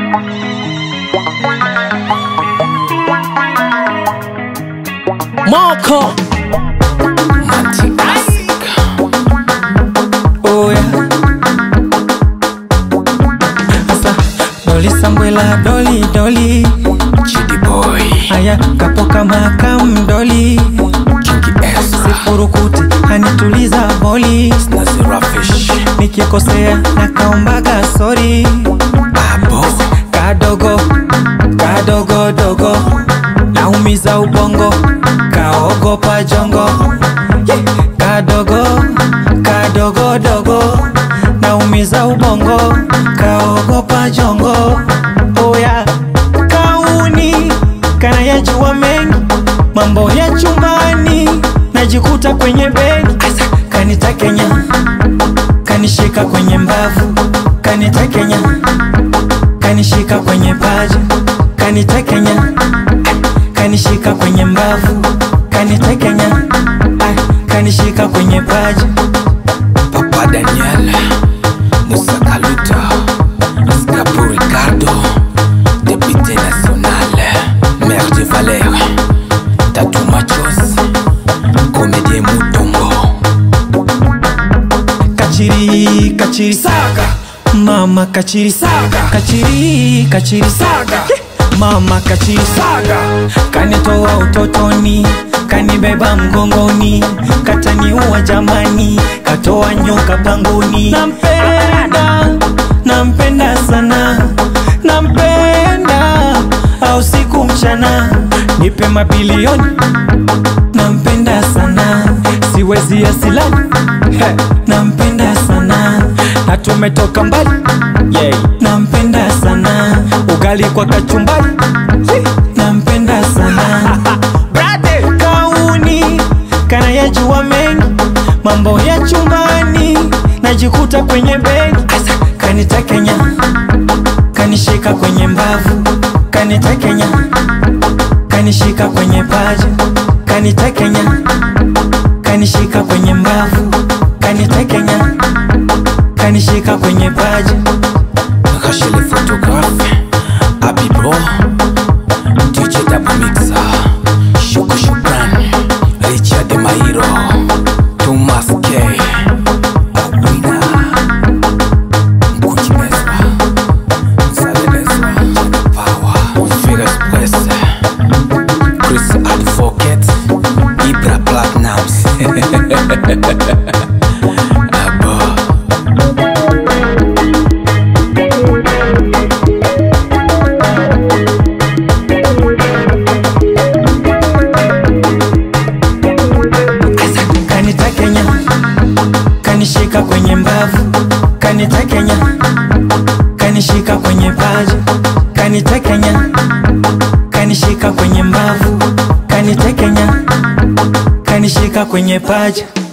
Moko Oh yeah Asa Doli Sambwela Doli Doli Chidi boy Aya kapoka makam Doli Kingi S Sifurukuti anituliza boli Nazira Fish Nikikosea na kaombaga sorry Abo Kadogo Kadogo dogo Naumiza ubongo Kaogopa jongo Yeah. Kadogo Kadogo dogo Naumiza ubongo Kaogopa jongo Oya Kauni Kana yajua mengi Mambo ya chumbani Najikuta kwenye begi Kanita Kenya Kanishika kwenye mbavu Kanita Kenya kanishika kwenye paja kanitekenya kanishika kwenye mbavu kanitekenya ah, kanishika kwenye paja Papa Daniel Musa Kaluta Escapo Ricardo Député national Maire de Valère Tatou Machos Comédien Moutongo kachiri kachiri saga mama kachiri saga kachiri kachiri saga mama kachiri saga kanitoa utotoni kanibeba mgongoni kataniua jamani katoa nyoka pangoni nampenda nampenda sana nampenda au siku mchana nipe mabilioni nampenda sana siwezi asilani He, nampenda sana na tumetoka mbali yeah. nampenda sana ugali kwa kachumbari Hi, nampenda sana Brother, kauni kana yajua mengi mambo ya chumbani najikuta kwenye begi kanitekenya kanishika kwenye mbavu kanitekenya kanishika kwenye paja kanitekenya kanishika kwenye mbavu kanitekenya kanishika kwenye paja Rachel le photographe Abibro DJ Dabo Mixer Shoko Shukran Richard Mairo Thomas K Awina Mkuchi Meswa Msale Meswa Chana Power Figure Express Chris Advocate Ibra Platinums Abo kanitekenya kanishika kwenye mbavu kanitekenya kanishika kwenye paja kanitekenya kanishika kwenye mbavu kanitekenya kanishika kwenye paja